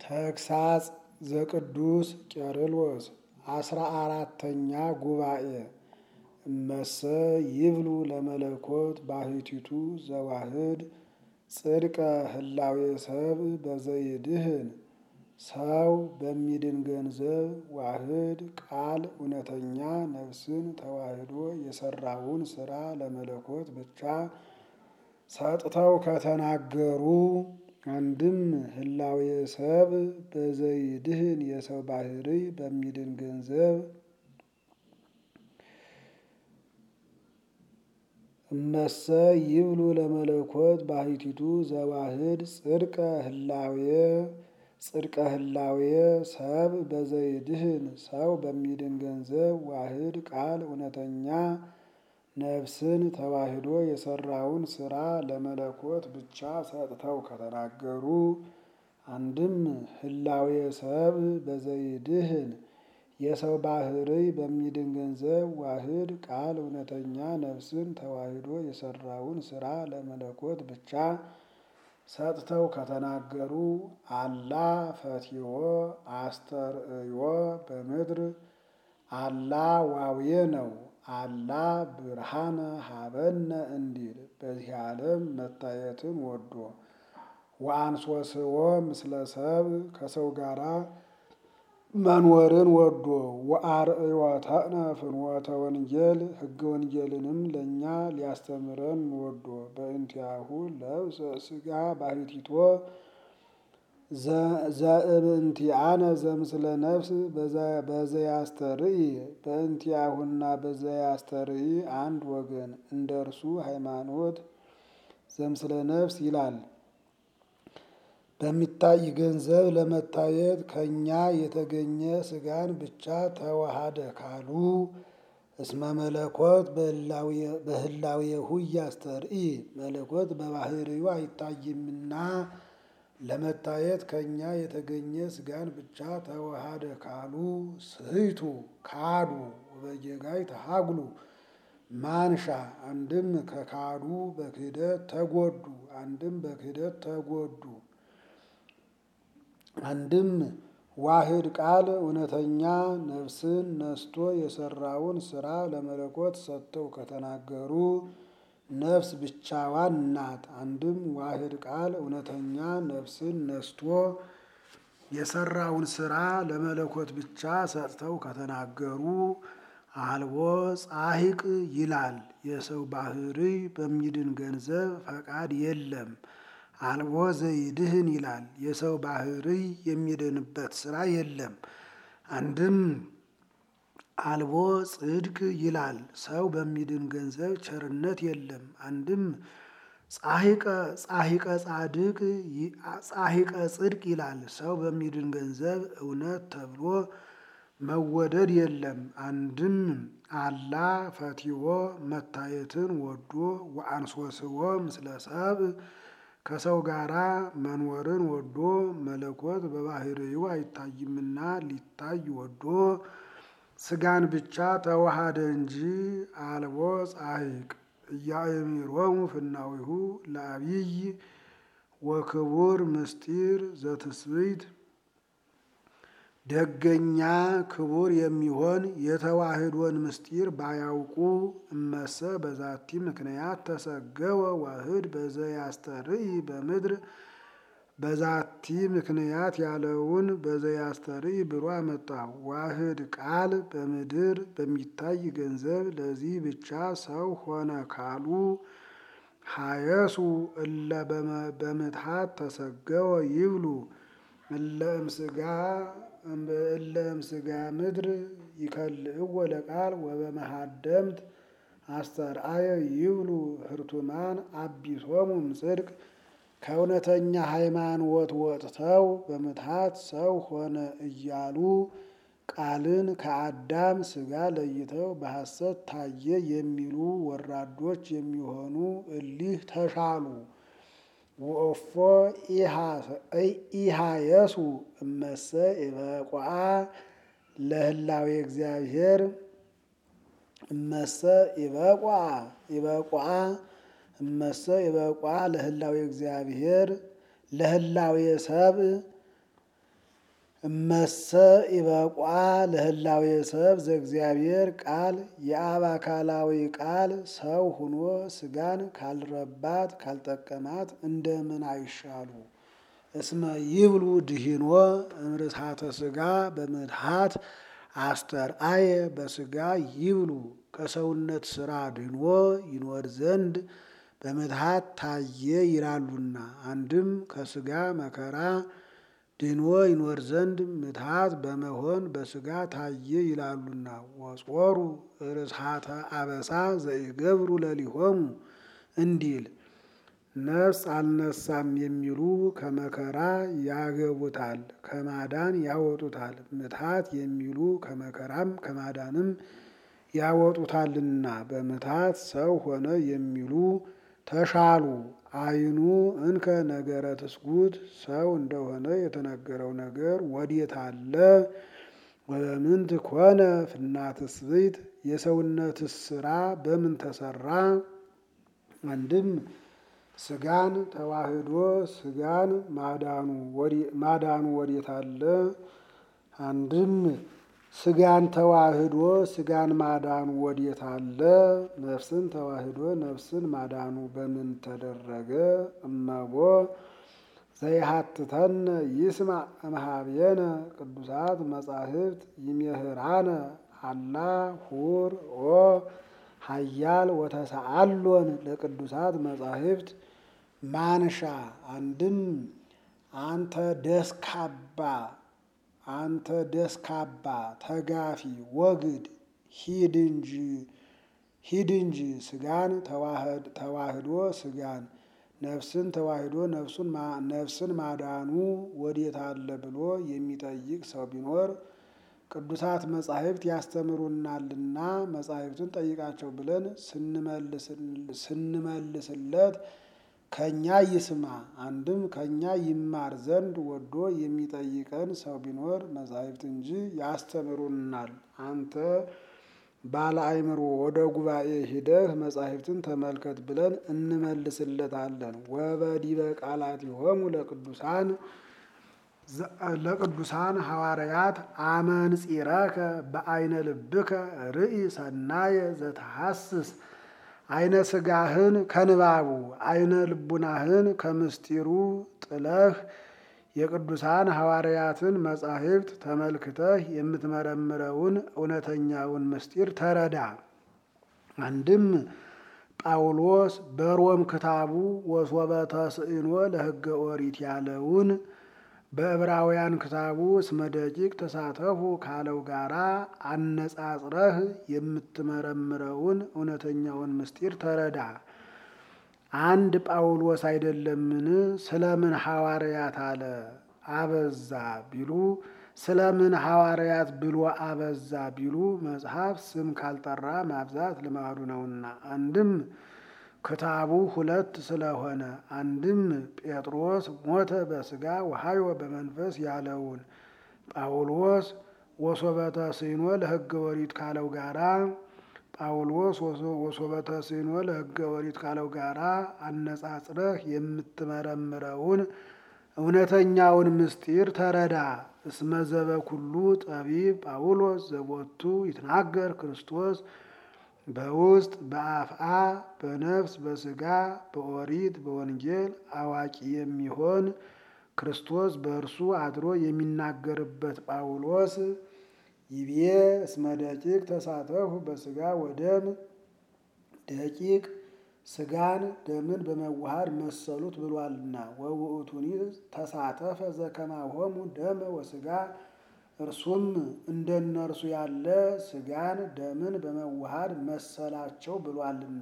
ተግሳጽ ዘቅዱስ ቄርሎስ አስራ አራተኛ ጉባኤ እመሰ ይብሉ ለመለኮት ባህቲቱ ዘዋህድ ጽድቀ ህላዌ ሰብ በዘይድህን ሰው በሚድን ገንዘብ ዋህድ ቃል እውነተኛ ነፍስን ተዋህዶ የሰራውን ስራ ለመለኮት ብቻ ሰጥተው ከተናገሩ አንድም ህላዌ ሰብ በዘይድህን የሰው ባህሪ በሚድን ገንዘብ እመሰ ይብሉ ለመለኮት ባህቲቱ ዘዋህድ ጽድቀ ህላዌ ጽድቀ ህላዌ ሰብ በዘይድህን ሰው በሚድን ገንዘብ ዋህድ ቃል እውነተኛ ነፍስን ተዋህዶ የሰራውን ስራ ለመለኮት ብቻ ሰጥተው ከተናገሩ አንድም ህላዌ ሰብ በዘይድህን የሰው ባህሪ በሚድን ገንዘብ ዋህድ ቃል እውነተኛ ነፍስን ተዋህዶ የሰራውን ስራ ለመለኮት ብቻ ሰጥተው ከተናገሩ አላ ፈቲዎ አስተርእዮ በምድር አላ ዋውየ ነው። አላ ብርሃነ ሀበነ እንዲል በዚህ ዓለም መታየትን ወዶ ወአንሶስዎ ምስለ ሰብ ከሰው ጋራ መኖርን ወዶ ወአርእዮተነ ፍኖተ ወንጌል ሕገ ወንጌልንም ለእኛ ሊያስተምረን ወዶ በእንቲአሁ ለብሰ ሥጋ ባህቲቶ ዘእምንቲአነ ዘምስለ ነፍስ በዘያስተርኢ በእንቲአሁና በዘያስተርኢ አንድ ወገን እንደ እርሱ ሃይማኖት ዘምስለ ነፍስ ይላል። በሚታይ ገንዘብ ለመታየት ከእኛ የተገኘ ሥጋን ብቻ ተዋሃደ ካሉ እስመ መለኮት በህላዌሁ ያስተርኢ መለኮት በባህሪው አይታይምና ለመታየት ከእኛ የተገኘ ሥጋን ብቻ ተዋሃደ ካሉ ስህቱ ካዱ በጌጋይ ተሃጉሉ ማንሻ አንድም ከካዱ በክህደት ተጎዱ አንድም በክህደት ተጎዱ አንድም ዋህድ ቃል እውነተኛ ነፍስን ነስቶ የሰራውን ስራ ለመለኮት ሰጥተው ከተናገሩ ነፍስ ብቻዋን ናት። አንድም ዋህድ ቃል እውነተኛ ነፍስን ነስቶ የሰራውን ስራ ለመለኮት ብቻ ሰጥተው ከተናገሩ አልቦ ጻሂቅ ይላል። የሰው ባህሪ በሚድን ገንዘብ ፈቃድ የለም። አልቦ ዘይድህን ይላል። የሰው ባህሪ የሚድንበት ስራ የለም። አንድም አልቦ ጽድቅ ይላል። ሰው በሚድን ገንዘብ ቸርነት የለም። አንድም ጻሂቀ ጻሂቀ ጻድቅ ጻሂቀ ጽድቅ ይላል። ሰው በሚድን ገንዘብ እውነት ተብሎ መወደድ የለም። አንድም አላ ፈቲዎ መታየትን ወዶ ወአንሶስዎ ምስለ ሰብ ከሰው ጋራ መኖርን ወዶ መለኮት በባህሪው አይታይምና ሊታይ ወዶ ስጋን ብቻ ተዋሃደ እንጂ አልቦ ጻሂቅ እያእሚሮሙ ፍናዊሁ ለአብይ ወክቡር ምስጢር ዘትስብእት ደገኛ ክቡር የሚሆን የተዋህዶን ምስጢር ባያውቁ እመሰ በዛቲ ምክንያት ተሰገወ ዋህድ በዘያስተርኢ በምድር በዛቲ ምክንያት ያለውን በዘያስተርኢ ብሎ አመጣ። ዋህድ ቃል በምድር በሚታይ ገንዘብ ለዚህ ብቻ ሰው ሆነ ካሉ ሀየሱ እለ በምትሃት ተሰገወ ይብሉ እለ እምስጋ እለ እምስጋ ምድር ይከልእዎ ለቃል ወበመሃደምት አስተርአየ ይብሉ ህርቱማን አቢሶሙም ጽድቅ ከእውነተኛ ሃይማኖት ወጥተው በምትሃት ሰው ሆነ እያሉ ቃልን ከአዳም ስጋ ለይተው በሐሰት ታየ የሚሉ ወራዶች የሚሆኑ እሊህ ተሻሉ። ወእፎ ኢሃየሱ እመሰ ኢበቋአ ለህላዌ እግዚአብሔር እመሰ ኢበቋ ኢበቋ እመሰ ኢበቋ ለህላዌ እግዚአብሔር ለህላዌ ሰብ እመሰ ኢበቋ ለህላዌ ሰብ ዘእግዚአብሔር ቃል የአብ አካላዊ ቃል ሰው ሁኖ ስጋን ካልረባት ካልጠቀማት እንደምን አይሻሉ? እስመ ይብሉ ድሂኖ እምርታተ ስጋ በምድሃት አስተርአየ በስጋ ይብሉ ከሰውነት ስራ ድኖ ይኖር ዘንድ በምትሃት ታየ ይላሉና። አንድም ከስጋ መከራ ድኖ ይኖር ዘንድ ምትሃት በመሆን በስጋ ታየ ይላሉና። ወጾሩ ርስሃተ አበሳ ዘኢገብሩ ለሊሆሙ እንዲል ነፍስ አልነሳም የሚሉ ከመከራ ያገቡታል፣ ከማዳን ያወጡታል። ምትሃት የሚሉ ከመከራም ከማዳንም ያወጡታልና። በምትሃት ሰው ሆነ የሚሉ ተሻሉ። አይኑ እንከ ነገረ ትስጉት ሰው እንደሆነ የተነገረው ነገር ወዴት አለ? ወበምንት ኮነ ፍናትስ ብእት የሰውነትስ ስራ በምን ተሰራ? አንድም ስጋን ተዋህዶ ስጋን ማዳኑ ወዴት አለ? አንድም ስጋን ተዋህዶ ስጋን ማዳኑ ወዴት አለ? ነፍስን ተዋህዶ ነፍስን ማዳኑ በምን ተደረገ? እመቦ ዘይሃትተነ ይስማዕ እምኀቤነ ቅዱሳት መጻሕፍት ይሜህራነ አላ ሁር ኦ ሀያል ወተሰአሎን ለቅዱሳት መጻሕፍት ማንሻ አንድም አንተ ደስካባ አንተ ደስካባ ተጋፊ ወግድ ሂድ እንጂ ሂድ እንጂ ስጋን ተዋህዶ ስጋን ነፍስን ተዋህዶ ነፍስን ማዳኑ ወዴት አለ ብሎ የሚጠይቅ ሰው ቢኖር ቅዱሳት መጻሕፍት ያስተምሩናልና መጻሕፍቱን ጠይቃቸው ብለን ስንመልስለት ከኛ ይስማ። አንድም ከኛ ይማር ዘንድ ወዶ የሚጠይቀን ሰው ቢኖር መጻሕፍት እንጂ ያስተምሩናል። አንተ ባለ አእምሮ ወደ ጉባኤ ሂደህ መጻሕፍትን ተመልከት ብለን እንመልስለታለን። ወበዲበ ቃላቲሆሙ ለቅዱሳን ለቅዱሳን ሐዋርያት አመንጺረከ በአይነ ልብከ ርኢ ሰናየ ዘተሐስስ አይነ ስጋህን ከንባቡ አይነ ልቡናህን ከምስጢሩ ጥለህ የቅዱሳን ሐዋርያትን መጻሕፍት ተመልክተህ የምትመረምረውን እውነተኛውን ምስጢር ተረዳ። አንድም ጳውሎስ በሮም ክታቡ ወሶበ ተስዕኖ ለሕገ ኦሪት ያለውን በዕብራውያን ክታቡ እስመ ደቂቅ ተሳተፉ ካለው ጋራ አነጻጽረህ የምትመረምረውን እውነተኛውን ምስጢር ተረዳ። አንድ ጳውሎስ አይደለምን? ስለምን ሐዋርያት አለ አበዛ ቢሉ ስለምን ሐዋርያት ብሎ አበዛ ቢሉ መጽሐፍ ስም ካልጠራ ማብዛት ልማዱ ነውና። አንድም ክታቡ ሁለት ስለሆነ፣ አንድም ጴጥሮስ ሞተ በሥጋ ወሐዮ በመንፈስ ያለውን ጳውሎስ ወሶበተ ሲኖ ለሕገ ወሪት ካለው ጋራ ጳውሎስ ወሶበተ ሲኖ ለሕገ ወሪት ካለው ጋራ አነጻጽረህ የምትመረምረውን እውነተኛውን ምስጢር ተረዳ። እስመ ዘበኩሉ ጠቢብ ጳውሎስ ዘቦቱ ይትናገር ክርስቶስ በውስጥ በአፍአ በነፍስ በሥጋ በኦሪት በወንጌል አዋቂ የሚሆን ክርስቶስ በእርሱ አድሮ የሚናገርበት ጳውሎስ ይቤ እስመ ደቂቅ ተሳተፉ በሥጋ ወደም ደቂቅ ሥጋን ደምን በመዋሃድ መሰሉት ብሏልና። ወውእቱኒ ተሳተፈ ዘከማሆሙ ደመ ወሥጋ እርሱም እንደነርሱ ያለ ሥጋን ደምን በመዋሃድ መሰላቸው ብሏልና።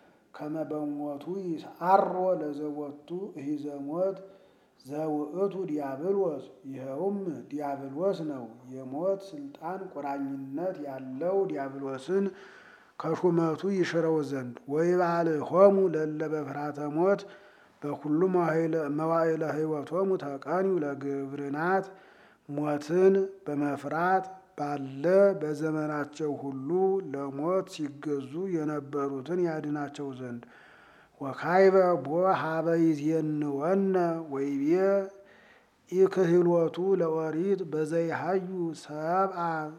ከመበሞቱ ይስዓሮ ለዘቦቱ እሂዘሞት ዘውእቱ ዲያብሎስ ይኸውም ዲያብሎስ ነው። የሞት ስልጣን ቁራኝነት ያለው ዲያብሎስን ከሹመቱ ይሽረው ዘንድ ወይባልሆሙ ለእለ በፍርሃተ ሞት በኩሉ መዋዕለ ሕይወቶሙ ተቀኒዩ ለግብርናት ሞትን በመፍራት ባለ በዘመናቸው ሁሉ ለሞት ሲገዙ የነበሩትን ያድናቸው ዘንድ ወካይበ ቦ ሀበ ይዜንወነ ወይቤ ኢክህሎቱ ለኦሪት በዘይሃዩ ሰብአ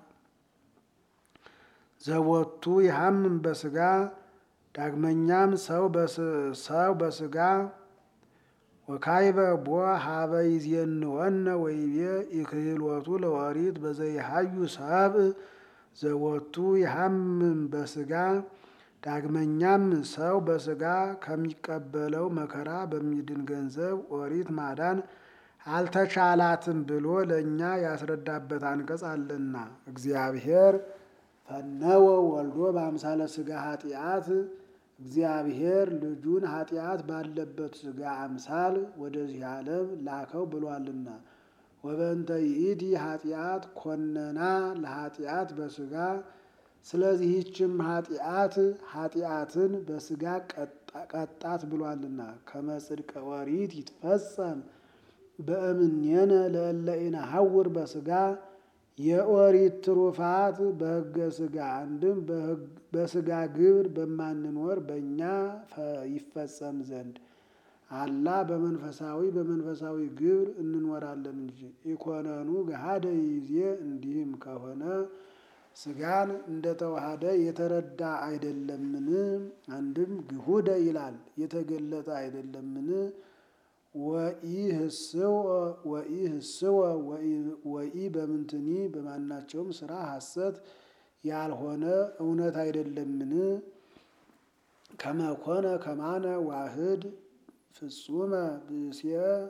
ዘወቱ ይሃምም በስጋ ዳግመኛም ሰው በስጋ ወካይበ ቦ ሀበ ይዜንወነ ወይቤ ኢክህሎቱ ለኦሪት በዘይሃዩ ሰብእ ዘወቱ ይሃምም በስጋ ዳግመኛም ሰው በስጋ ከሚቀበለው መከራ በሚድን ገንዘብ ኦሪት ማዳን አልተቻላትም ብሎ ለእኛ ያስረዳበት አንቀጽ አለና እግዚአብሔር ፈነወ ወልዶ በአምሳለ ስጋ ኃጢአት እግዚአብሔር ልጁን ኃጢአት ባለበት ስጋ አምሳል ወደዚህ ዓለም ላከው ብሏልና ወበእንተ ይእቲ ኃጢአት ኮነና ለኃጢአት በስጋ ስለዚህችም ኃጢአት ኃጢአትን በስጋ ቀጣት ብሏልና ከመጽድቀ ኦሪት ይትፈጸም በእምኔነ ለእለ ኢነሐውር በስጋ የኦሪት ትሩፋት በሕገ ስጋ አንድም በስጋ ግብር በማንኖር በእኛ ይፈጸም ዘንድ አላ በመንፈሳዊ በመንፈሳዊ ግብር እንኖራለን እንጂ ኢኮነኑ ገሃደ ይዜ እንዲህም ከሆነ ስጋን እንደተዋሃደ የተረዳ አይደለምን? አንድም ግሁደ ይላል የተገለጠ አይደለምን? ወኢህስወ ወኢ በምንትኒ በማናቸውም ስራ ሐሰት ያልሆነ እውነት አይደለምን? ከመኮነ ከማነ ዋህድ ፍጹመ ብእሴ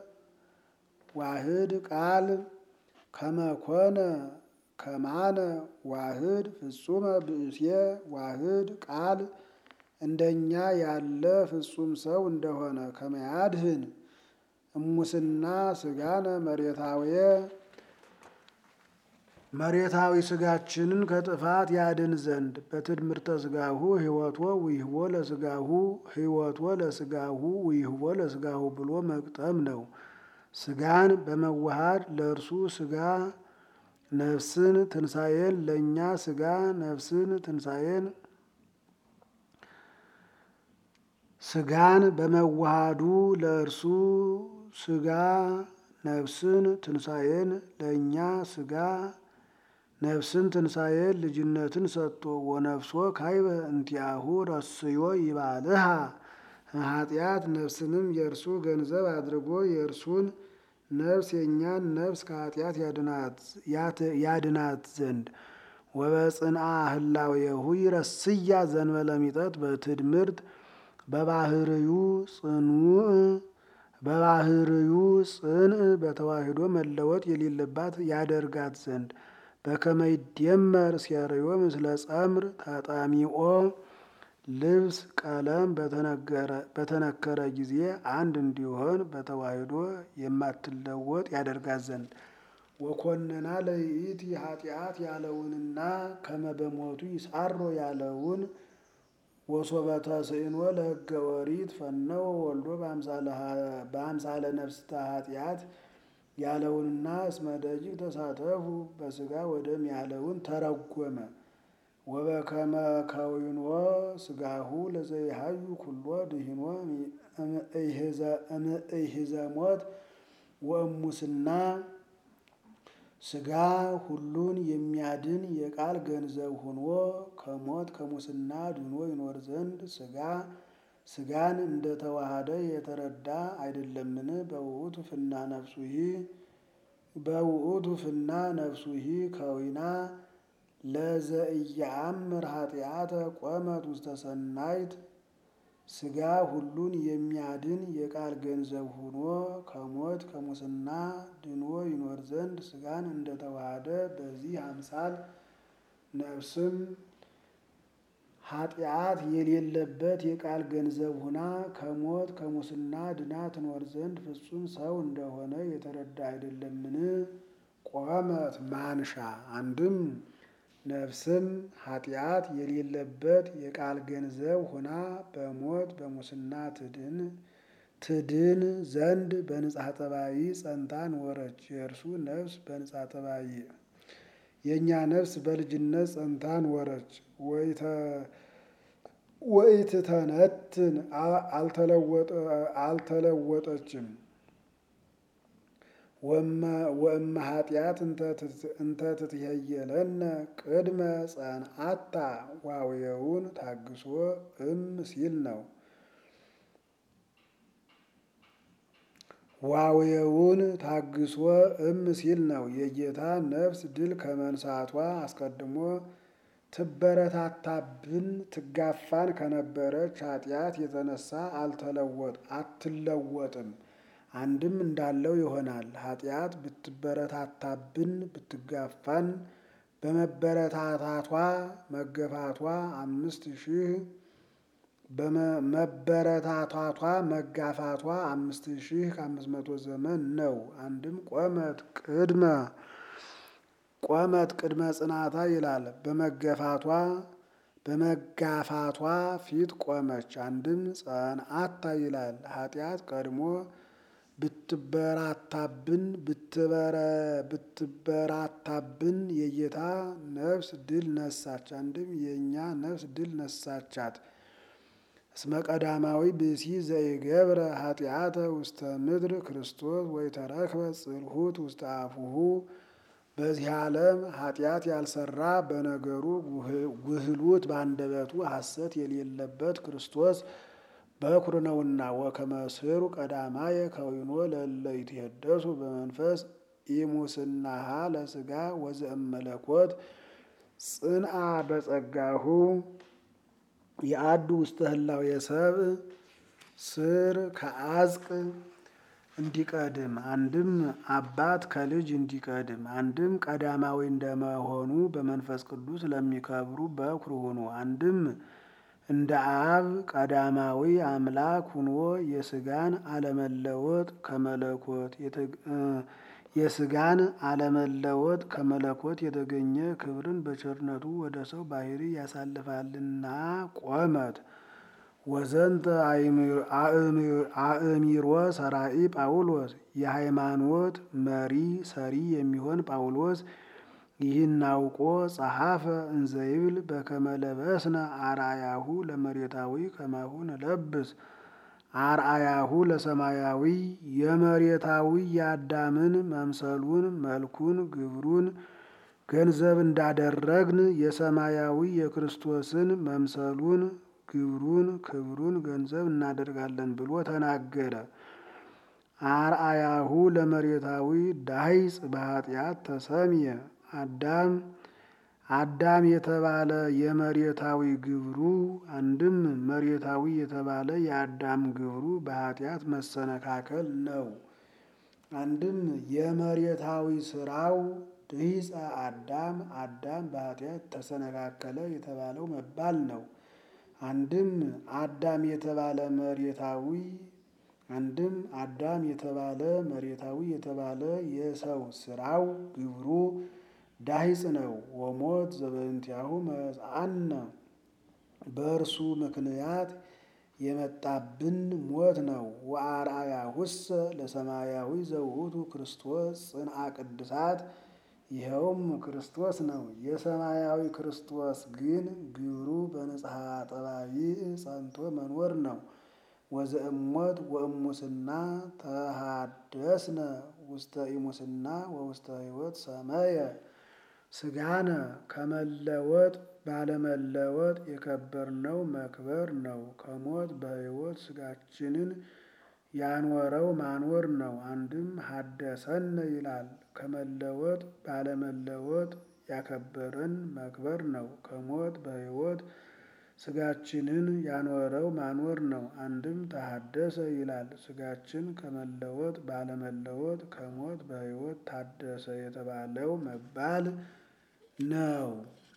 ዋህድ ቃል ከመኮነ ከማነ ዋህድ ፍጹመ ብእሴ ዋህድ ቃል እንደኛ ያለ ፍጹም ሰው እንደሆነ ከመያድህን እሙስና ስጋነ መሬታዊ መሬታዊ ስጋችንን ከጥፋት ያድን ዘንድ በትድምርተ ስጋሁ ህይወቶ ውይህቦ ለስጋሁ ህይወቶ ለስጋሁ ውይህቦ ለስጋሁ ብሎ መቅጠም ነው። ስጋን በመዋሃድ ለእርሱ ስጋ ነፍስን ትንሣኤን ለእኛ ስጋ ነፍስን ትንሣኤን ስጋን በመዋሃዱ ለእርሱ ስጋ ነፍስን ትንሣኤን ለእኛ ስጋ ነፍስን ትንሣኤን ልጅነትን ሰጥቶ ወነፍሶ ካይበ እንቲአሁ ረስዮ ይባልሃ ኃጢአት ነፍስንም የእርሱ ገንዘብ አድርጎ የእርሱን ነፍስ የእኛን ነፍስ ከኃጢአት ያድናት ዘንድ ወበጽንአ ህላዌሁ ይረስያ ዘንበለ ሚጠት በትድምርት በባህርዩ ጽኑዕ በባህርዩ ጽንዕ በተዋህዶ መለወጥ የሌለባት ያደርጋት ዘንድ በከመ ይደመር ሴርዮ ምስለ ጸምር ተጠሚኦ ልብስ ቀለም በተነከረ ጊዜ አንድ እንዲሆን በተዋህዶ የማትለወጥ ያደርጋት ዘንድ ወኮንና ለይእቲ ኃጢአት ያለውንና ከመ በሞቱ ይሳሮ ያለውን ወሶበተ ስእኖ ለሕገ ኦሪት ፈነወ ወልዶ በአምሳለ ነፍስተ ኃጢአት ያለውንና እስመ ደቂቅ ተሳተፉ በስጋ ወደም ያለውን ተረጎመ። ወበከመ ከዊኖ ስጋሁ ለዘይሃዩ ኩሎ ድሂኖ እምኢህዘ ሞት ወእሙስና ስጋ ሁሉን የሚያድን የቃል ገንዘብ ሆኖ ከሞት ከሙስና ድኖ ይኖር ዘንድ ስጋ ስጋን እንደተዋሃደ የተረዳ አይደለምን? በውእቱ ፍና ነፍሱሂ በውእቱ ፍና ነፍሱሂ ከዊና ለዘኢየአምር ኃጢአተ ቆመት ውስተ ሰናይት ስጋ ሁሉን የሚያድን የቃል ገንዘብ ሆኖ ከሞት ከሙስና ድኖ ይኖር ዘንድ ስጋን እንደተዋሃደ በዚህ አምሳል ነፍስም ኃጢአት የሌለበት የቃል ገንዘብ ሆና ከሞት ከሙስና ድና ትኖር ዘንድ ፍጹም ሰው እንደሆነ የተረዳ አይደለምን? ቆመት ማንሻ አንድም ነፍስም ኃጢአት የሌለበት የቃል ገንዘብ ሆና በሞት በሙስና ትድን ትድን ዘንድ በንጽሐ ጠባይ ጸንታ ኖረች። የእርሱ ነፍስ በንጽሐ ጠባይ የእኛ ነፍስ በልጅነት ጸንታ ኖረች። ወኢትተነትን አልተለወጠችም። ወእመ ኃጢአት እንተ ትትሄየለነ ቅድመ ጸንአታ ዋውየውን ታግሶ እም ሲል ነው። ዋውየውን ታግሶ እም ሲል ነው። የጌታ ነፍስ ድል ከመንሳቷ አስቀድሞ ትበረታታብን ትጋፋን ከነበረች ኃጢአት የተነሳ አልተለወጥ አትለወጥም። አንድም እንዳለው ይሆናል። ኃጢአት ብትበረታታብን ብትጋፋን በመበረታታቷ መገፋቷ አምስት ሺህ በመበረታታቷ መጋፋቷ አምስት ሺህ ከአምስት መቶ ዘመን ነው። አንድም ቆመት ቅድመ ቆመት ቅድመ ጽናታ ይላል። በመገፋቷ በመጋፋቷ ፊት ቆመች። አንድም ጸንአታ ይላል። ኃጢአት ቀድሞ ብትበራታብን ብትበራታብን የጌታ ነፍስ ድል ነሳች። አንድም የእኛ ነፍስ ድል ነሳቻት። እስመ ቀዳማዊ ብእሲ ዘይገብረ ኃጢአተ ውስተ ምድር ክርስቶስ ወይተረክበ ጽልሁት ውስተ አፉሁ በዚህ ዓለም ኃጢአት ያልሰራ በነገሩ ጉህሉት በአንደበቱ ሐሰት የሌለበት ክርስቶስ በኩር ነውና። ወከመ ስሩ ቀዳማየ ከዊኖ ለእለ ይትሄደሱ በመንፈስ ኢሙስናሃ ለሥጋ ወዘእመለኮት ጽንአ በጸጋሁ የአዱ ውስተ ህላዌ ሰብእ ስር ከአዝቅ እንዲቀድም አንድም አባት ከልጅ እንዲቀድም አንድም ቀዳማዊ እንደመሆኑ በመንፈስ ቅዱስ ለሚከብሩ በኩር ሆኖ አንድም እንደ አብ ቀዳማዊ አምላክ ሁኖ የስጋን አለመለወጥ ከመለኮት የስጋን አለመለወጥ ከመለኮት የተገኘ ክብርን በቸርነቱ ወደ ሰው ባህሪ ያሳልፋልና ቆመት ወዘንተ አእሚሮ ሰራኢ ጳውሎስ የሃይማኖት መሪ ሰሪ የሚሆን ጳውሎስ ይህን አውቆ ጸሐፈ እንዘይብል በከመ ለበስነ አርአያሁ ለመሬታዊ ከማሁ ንለብስ አርአያሁ ለሰማያዊ የመሬታዊ የአዳምን መምሰሉን መልኩን ግብሩን ገንዘብ እንዳደረግን የሰማያዊ የክርስቶስን መምሰሉን ግብሩን ክብሩን ገንዘብ እናደርጋለን ብሎ ተናገረ። አርአያሁ ለመሬታዊ ዳይጽ በኃጢአት ተሰምየ አዳም አዳም የተባለ የመሬታዊ ግብሩ አንድም መሬታዊ የተባለ የአዳም ግብሩ በኃጢአት መሰነካከል ነው። አንድም የመሬታዊ ስራው ድሂፀ አዳም አዳም በኃጢአት ተሰነካከለ የተባለው መባል ነው። አንድም አዳም የተባለ መሬታዊ አንድም አዳም የተባለ መሬታዊ የተባለ የሰው ስራው ግብሩ ዳሂጽ ነው። ወሞት ዘበእንቲአሁ መጽአነ በእርሱ ምክንያት የመጣብን ሞት ነው። ወአርአያሁሰ ለሰማያዊ ዘውእቱ ክርስቶስ ጽንአ ቅድሳት ይኸውም ክርስቶስ ነው። የሰማያዊ ክርስቶስ ግን ግብሩ በንጽሐ ጠባይ ጸንቶ መኖር ነው። ወዘእሞት ወእሙስና ተሃደስነ ውስተ ኢሙስና ወውስተ ሕይወት ሰመየ ስጋነ ከመለወጥ ባለመለወጥ የከበርነው መክበር ነው። ከሞት በሕይወት ስጋችንን ያኖረው ማኖር ነው። አንድም ሀደሰነ ይላል ከመለወጥ ባለመለወጥ ያከበረን መክበር ነው። ከሞት በሕይወት ስጋችንን ያኖረው ማኖር ነው። አንድም ተሃደሰ ይላል ስጋችን ከመለወጥ ባለመለወጥ ከሞት በሕይወት ታደሰ የተባለው መባል ነው።